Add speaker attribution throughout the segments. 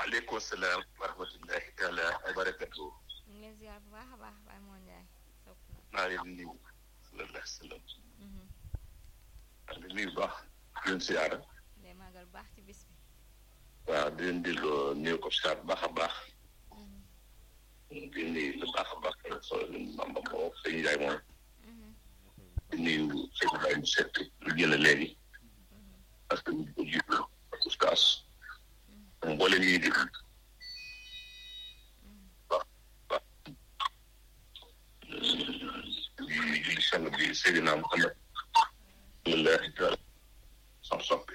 Speaker 1: waaleykum salaam wa rahmatullahi taala wa barakatuh
Speaker 2: ñu ngi leen ziar bu baax a baax Baye Mor Ndiaye sopp na
Speaker 1: maa ngi leen di nuyu sallallahu alayhi wa sallam maa ngi leen di nuyu bu baax di leen siyaara
Speaker 2: day màggal bu baax ci bis bi
Speaker 1: waaw di leen delloo nuyu ko siyaar bu baax a baax di nuyu lu baax a baax so mamba moo sëñ Ndiaye moom di nuyu sëñ Baye mu set lu jële léegi parce que ñu ko jiitu oustaz mboolem yi di waaw waaw di julli sang bi Seydina Muhammad sallallahu taala sam soppi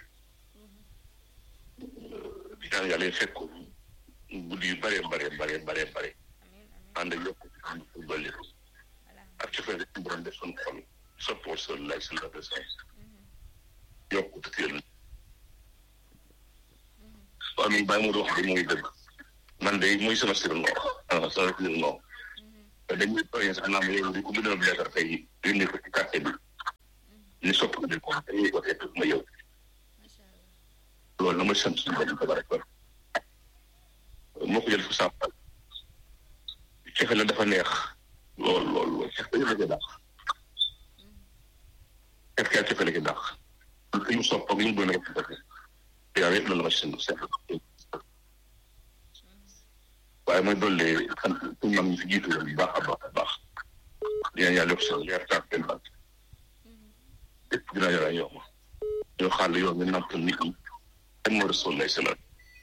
Speaker 1: di ñaan yàlla fekk ko guddi yu bare bare bare bare bare ànd ak yokk ànd ko dolli ak ci fay rek borom def suñu xol soppoo sallallahu sallallahu alayhi wa sallam yokk te teel waaw mi bàyyi mu di wax de mooy dëgg man de muy sama sir noo ah sama sir noo te dañuy tooyee sax naa ma yow di ko bindoon leetar tey yónnee ko ci quartier bi ni sopp ko de ko dañuy ko fekk ma yow loolu na ma sant suñu borom tabaraka moo ko jël fu sàmpal cefe la dafa neex lool lool lool cefe la ci dàq cefe kaa cefe la ci dàq li mu sopp ak li mu doon rek defe yaa yëpp loolu la ma sant seet waaye mooy dolli sant suñu mag ñi fi jiitu woon bu baax a baax a baax dina yàlla yokk seen leer taak seen bant lépp dina yàlla yomb ñoo xàll yoon ñu nampal nit ñi ak moo rasul lay salaam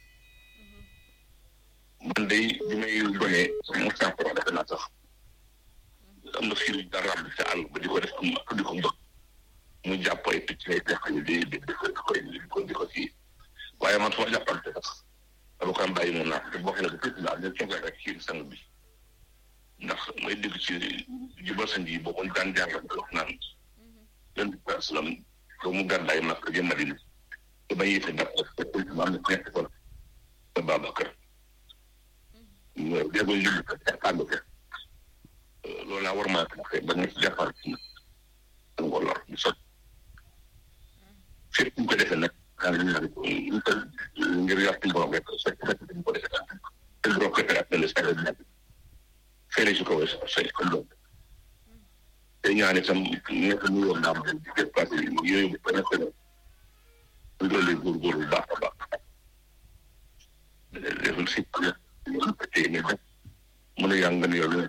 Speaker 1: man day bi may gone mu sànq wax defe naa sax am na fii dara am ca àll ba di ko def am di ko mbëgg mu jàpp ay picc ay pexe yu di di di ko di ko di ko kii waaye man su ma jàppante sax dama ko am bàyyi mu naan te bokk na ko tuuti daal ñu cofee rek ci sang bi ndax may dégg ci jubal sa nji boobu daan jàngal di wax naan leen bi salaam doo mu gàddaay mag jëm Madina te ba yéete dab ko ma am na ñetti fan te Babacar déggoo julli ko te ànd ko loolu laa war maa taxee ba nga ci jàppal ci nga lor di sot fépp ñu ko defee nag daa ngi naan ko ñu ko ngir yàq borom rek sot rek dañ ko defee te borom ko ak le sa la fere ci kaw sa ko doon te ñaan itam ñett ñu yoon naam di déplacé yooyu ba nekk na ñu dolli góorgóorlu bu baax a baax deful si ñu ko téye ne def mën a yàng ne yow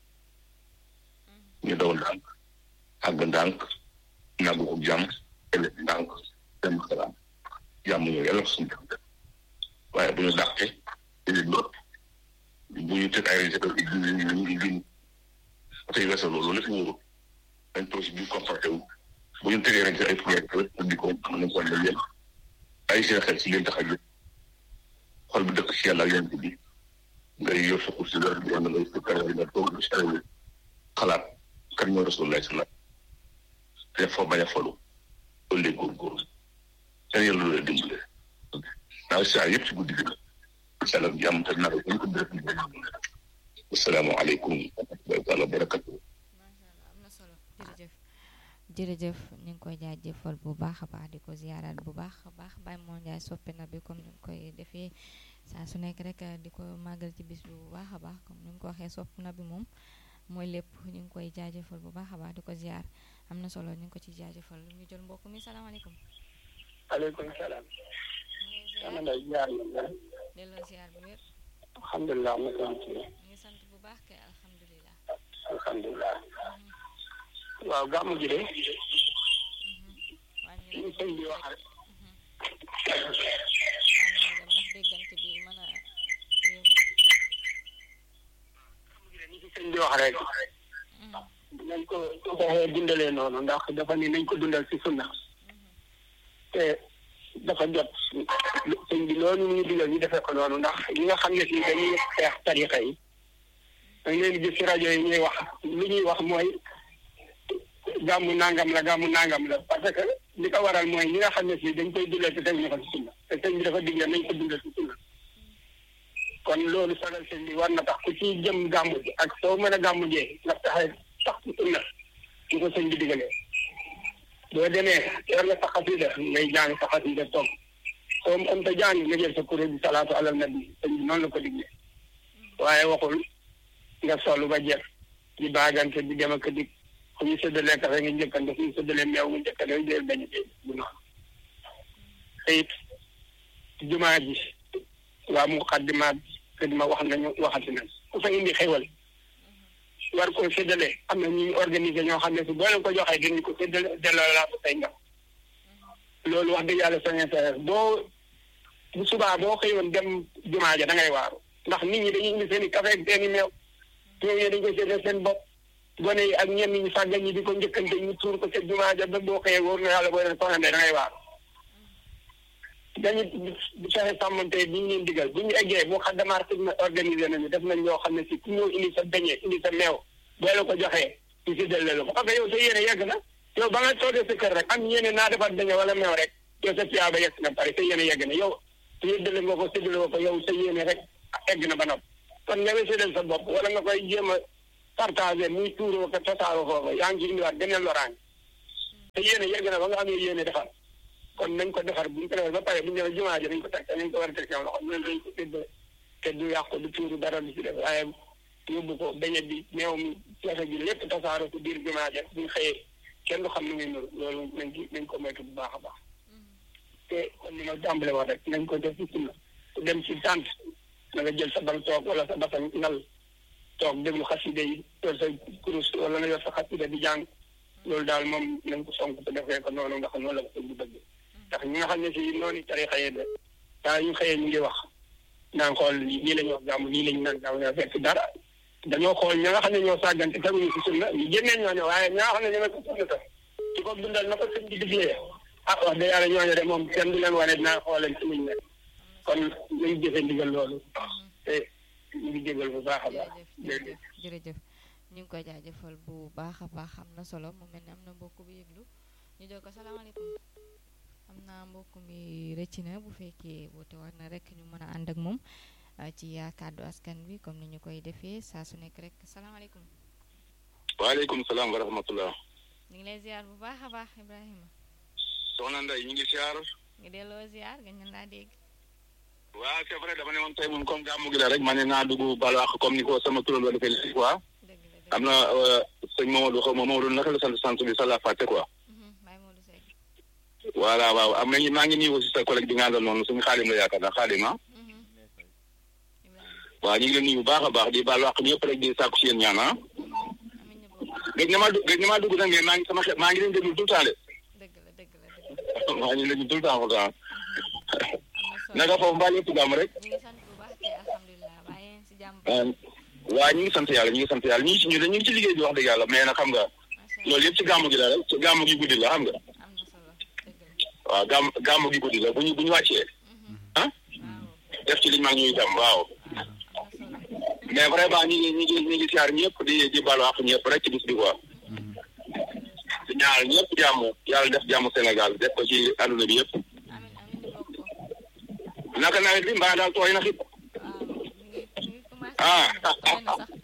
Speaker 1: ñu daw ndànk àgg ndànk nàggu ko jàmm ëllëg ndànk dem xalaat jàmm ñëw yàlla suñu def waaye bu ñu dàqee dañu lópp bu ñu teg ay réseau yi ñu ñu ñu tey weesoo loolu lépp wóoru dañ toog si biir comporté wu bu ñu tegee rek ay projet di ko mën nañ ko leen yéen ay seen xel si leen tax a jóg xol bi dëkk si yàlla ak yonent bi ngay yor sa kursi dara di wala ngay fekk wala nga toog si ay xalaat kan mooy rasulullah sallam te foo bañ a folu loolu lay góorgóorlu te yàlla loolu lay dimbale naa saa yëpp ci guddi gi la salaam jàmm te naka ñu ko def asalaamaaleykum wa rahmatullahi wa barakatuh
Speaker 2: macha allah am na solo jërëjëf jërëjëf ñu ngi koy jaajëfal bu baax a baax di ko ziyaaraat bu baax a baax Baye Mor Ndiaye soppe na bi comme ni nga koy defee saa su nekk rek di ko màggal ci bis bi bu baax a baax comme ni nga ko waxee sopp na bi moom mooy lépp ñu ngi koy jaajëfal bu baax a baax di ko ziyaar am na solo ñu ngi ko ci jaajëfal ñu jël mbokk mi salaamaaleykum.
Speaker 3: aleykum salaam.
Speaker 2: ñu
Speaker 3: ngi ziar na
Speaker 2: delloo ziyaar bu wér.
Speaker 3: alhamdulilah am na solo ci
Speaker 2: ñu ngi sant bu baax kay alhamdulilah.
Speaker 3: alhamdulilah. waaw gàmmu gi de.
Speaker 2: wàññi
Speaker 3: ñu
Speaker 2: rek
Speaker 3: sëñ bi wax rek.
Speaker 2: wàññi dem ndax déggante bi mën a yóbbu.
Speaker 3: gàmmu gi de ni ci sëñ bi wax rek. nañ ko doxee dundalee noonu ndax dafa ni nañ ko dundal ci sunna te dafa jot sëñ bi loolu ñu digal ñu defee ko noonu ndax ñi nga xam ne si dañuy xeex tarixa yi dañ leen gis ci rajo yi ñuy wax li ñuy wax mooy gàmmu nangam la gàmmu nangam la parce que li ko waral mooy ñi nga xam ne si dañ koy dundal te teguñu ko ci sunna te sëñ bi dafa digle nañ ko dundal ci sunna kon loolu sagal sëñ bi war na tax ku ci jëm gàmmu ji ak soo mën a gàmmu jee nga taxee tax ci sunna ñu ko sëñ bi digalee boo demee yor nga sa xasida ngay jàng sa xasida toog comme am ta jàng nga jël sa kuréel bi salaatu alal nabi sëñ bi noonu la ko digle waaye waxul nga solu ba jeex di baagante di dem ak dik fu ñu séddalee kafe nga njëkkante fu ñu séddalee meew nga njëkkante yooyu deel bañ a bu noonu te it jumaa ji waa mu xaddimaat xadima wax nañu waxati nañ ku fa indi xéwal war koo séddale am na ñu organiser ñoo xam ne si boo leen ko joxee dinañ ko séddale delloo laa ko say ngam loolu wax dëgg yàlla sa intérêt boo bu subaa boo xëyoon dem jumaa ja da ngay waaru ndax nit ñi dañuy indi seen i café ak seen i meew ñoom ñoo dañ ko séddale seen bopp gone yi ak ñenn ñi sàggan ñi di ko njëkkante ñu tuur ko ca jumaa ja ba boo xëyee wóor na yàlla boo leen soxandee da ngay waaru dañu di fexe sàmmante bi ñu leen digal bu ñu eggee bu xaddamaar xidma organisé nañu def nañ loo xam ne si ku ñëw indi sa beñe indi sa meew boo la ko joxee ñu séddale la ko parce que yow sa yéene yegg na yow ba nga toogee sa kër rek am yéene naa defar beñe wala meew rek yow sa tiyaaba yegg na pare sa yéene yegg na yow séddale nga ko séddale nga ko yow sa yéene rek egg na ba nopp kon nga séddale sa bopp wala nga koy jéem a partagé muy tuuroo ko tasaaroo foofu yaa ngi ci indiwaat geneen loraange sa yéene yegg na ba nga amee yéene defar kon nañ ko defar bu ñu ko defar ba pare bu ñu demee jumaa ji nañ ko teg nañ ko war a teg seen loxo ñun dañ ko séddale te du yàqu du tuuru dara du ci def waaye yóbbu ko beñe bi meew mi ceefe bi lépp tasaaroo ko biir jumaa ji bu ñu xëyee kenn du xam nu muy nuru loolu nañ ci nañ ko moytu bu baax a baax te kon ni ma tàmbale wax rek nañ ko def ci sunna ku dem ci tànt na nga jël sa bal toog wala sa basan nal toog déglu xaside yi yor sa kurus wala nga yor sa xaside di jàng loolu daal moom nañ ko sonk te defee ko noonu nga xam noonu la ko sëñ bi bëgg ndax ñi nga xam ne si noonu tarixa yi de daa ñu xëyee ñu ngi wax naan xool lii la ñu wax jàmm lii la ñu naan jàmm ne fekk dara dañoo xool ña nga xam ne ñoo sàggante teguñu si sunna ñu génnee ñooñu waaye ña nga xam ne ñoo ko sunna tam ci ko dundal na ko sëñ bi diglee ah wax dëgg yàlla ñooñu de moom kenn du leen wane dinaa xooleen ci luñ ne kon nañ jëfe ndigal loolu te ñu ngi jégal bu baax a baax
Speaker 2: jërëjëf jërëjëf ñu ngi koy jaajëfal bu baax a baax am na solo mu mel ne am na mbokk bu yëglu ñu jox ko salaamaaleykum am naa mbokk mi rëcc na bu fekkee woote war na rek ñu mën a ànd ak moom ci kàddu askan bi comme ni ñu koy defee saa su nekk rek salaamaaleykum.
Speaker 1: waaleykum salaam wa rahmatullah.
Speaker 2: ñu ngi lay ziar bu baax a baax Ibrahima.
Speaker 1: soxna Ndeye ñu ngi ziar.
Speaker 2: ngi delloo ziar nga ñu laa dégg.
Speaker 1: waaw c'est vrai dama ne woon tey moom comme gàmmu gi la rek ma ne naa dugg balu àq comme ni ko sama turandoo defee léegi quoi.
Speaker 2: dëgg la dëgg
Speaker 1: am na sëñ Mamadou xaw ma Mamadou naka la sant sant bi sa la fàtte quoi.
Speaker 2: Baye Modou Seck.
Speaker 1: voilà waaw am nañu maa ngi nii aussi sa collègue bi nga àndal noonu suñu xaalim la yaakaar naa xaalim ah. waaw ñu ngi leen nuyu bu baax a baax di baal àq ñëpp rek di sàkku si yéen ñaan ah.
Speaker 2: amiin ñu bokk
Speaker 1: gëj na maa dugg gëj na maa dugg nag mais maa ngi sama xel maa ngi leen déglu tout le temps de.
Speaker 2: dëgg la dëgg la dëgg la
Speaker 1: maa ngi leen déglu tout le temps pourtant.
Speaker 2: am na solo
Speaker 1: naka foofu mbaa lépp jàmm rek.
Speaker 2: ñu ngi sant bu baax te alhamdulilah waaye yéen si jàmm
Speaker 1: waaw ñu ngi sant yàlla ñu ngi sant yàlla ñu ngi si ñu ñu ngi ci liggéey bi wax dëgg yàlla mais nag xam nga
Speaker 2: macha allah
Speaker 1: loolu yëpp ci gàmmu gi la rek ci gàmmu gi guddi la xam nga
Speaker 2: am na solo dëgg la
Speaker 1: waaw gàmm gàmmu gi guddi la bu ñu bu ñu wàccee ah
Speaker 2: waaw
Speaker 1: def ci liñ mag ñuy dem waaw
Speaker 2: am na solo
Speaker 1: mais vraiment ñi ngi ñi ngi ñi ngi siyaar ñëpp di di balu àq ñëpp rek ci bis bi quoi di ñaanal ñëpp jàmm yàlla def jàmm Sénégal def ko ci àdduna bi yëpp
Speaker 2: amiin amiin ñu bokk ko
Speaker 1: naka nawet bi mbaa daal tooy na xit
Speaker 2: waaw ñu ngi ñu ngi commencé
Speaker 1: Ah.
Speaker 2: tooy na sax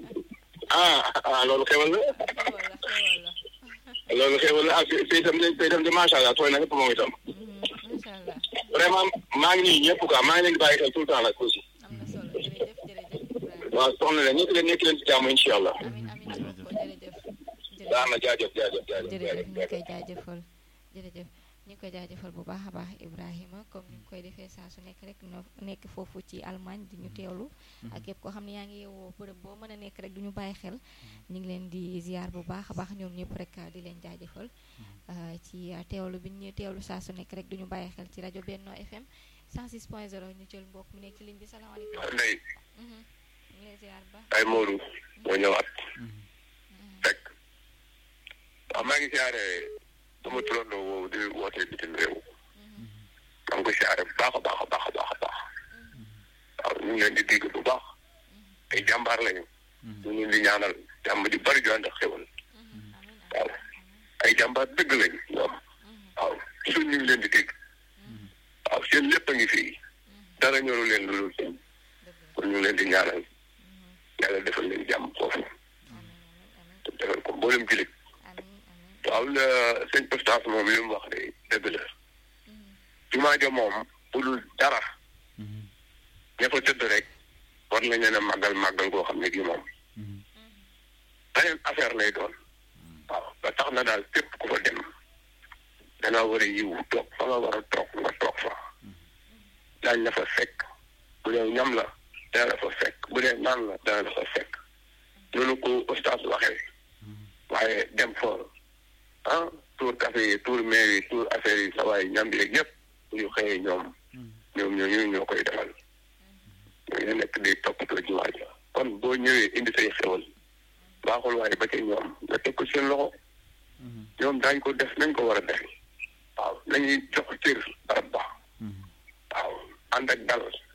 Speaker 1: ah ah loolu xewal la
Speaker 2: xewal la xewal la
Speaker 1: loolu xewal la ak fii itam de fii itam de macha allah tooy na ñëpp moom itam
Speaker 2: macha allah
Speaker 1: vraiment maa ngi nuyu ñëpp quoi maa ngi leen di bàyyi xel tout le temps nag aussi
Speaker 2: am na solo jërëjëf jërëjëf Ibrahima
Speaker 1: waaw soxna leen nekk leen nekk leen ci jàmm incha allah
Speaker 2: amiin amiin ñu bokk ko jërëjëf jërëjëf
Speaker 1: baax na jaajëf jaajëf jaajëf
Speaker 2: jërëjëf ñu ngi
Speaker 1: jaajëf
Speaker 2: koy jaajëfal jërëjëf ñu ngi koy jaajëfal bu baax a baax Ibrahima comme ni ñu koy defee saa su nekk rek no nekk foofu ci Allemagne di ñu teewlu ak képp koo xam ne yaa ngi yeewoo bërëb boo mën a nekk rek du ñu bàyyi xel ñu ngi leen di ziar bu baax a baax ñoom ñëpp rek di leen jaajëfal uh, ci uh, teewlu bi ñu teewlu saa su nekk rek du ñu bàyyi xel ci rajo Benno FM 106.0 ñu jël mbokk mu nekk ci ligne bi salaamaaleykum
Speaker 1: Ndeye
Speaker 2: Mhm. ñu ngi lay ziar bu baax
Speaker 1: ay Modou moo ñëwaat
Speaker 2: Mhm.
Speaker 1: fekk waaw maa ngi siyaare sama turandoo woowu di wootee bitim réew
Speaker 2: Mhm.
Speaker 1: maa ngi ko siyaare bu baax a baax a baax a baax a baax waaw ñu ngi leen di dégg bu baax ay jàmbaar lañu ñu ngi leen di ñaanal jàmm di bari ju ànd ak xewal
Speaker 2: Mhm. amiin
Speaker 1: waaw
Speaker 2: amiin
Speaker 1: ay jàmbaar dëgg lañu ñoom
Speaker 2: Mhm.
Speaker 1: waaw suñ ñu ngi leen di dégg waaw seen lépp a ngi fii dara ñoru leen lu dul seen
Speaker 2: dëgg la
Speaker 1: kon ñu ngi leen di ñaanal
Speaker 2: Mhm.
Speaker 1: yàlla defal leen jàmm foofu
Speaker 2: amiin amiin amiin
Speaker 1: te defal ko mboolem jullit
Speaker 2: amiin amiin
Speaker 1: waaw la sëñ Oustaz moom li mu wax de dëgg la
Speaker 2: Mhm.
Speaker 1: jumaa ja moom bu dul dara ña fa tëdd rek war nañ leen a màggal màggal goo xam ne gi moom beneen affaire lay doon waaw ba tax na daal képp ku fa dem danga war a yiw toog fa nga war a toog nga toog fa daañ la fa fekk bu dee ñam la dana la fa fekk bu dee naan la dana la fa fekk noonu ko ustaas waxee waaye dem fa ah tour café yi tour maire yi tour affaire yi sa waaye ñam yeeg yëpp bu ñu xëyee ñoom ñoom ñooñu ñoo koy defal ñooñu nekk di toppatoo jumaa ja kon boo ñëwee indi say xewal baaxul waaye ba ca ñoom nga teg ko seen loxo ñoom daañ ko def nañ ko war a def waaw nañuy jox cër barab ba waaw ànd ak dal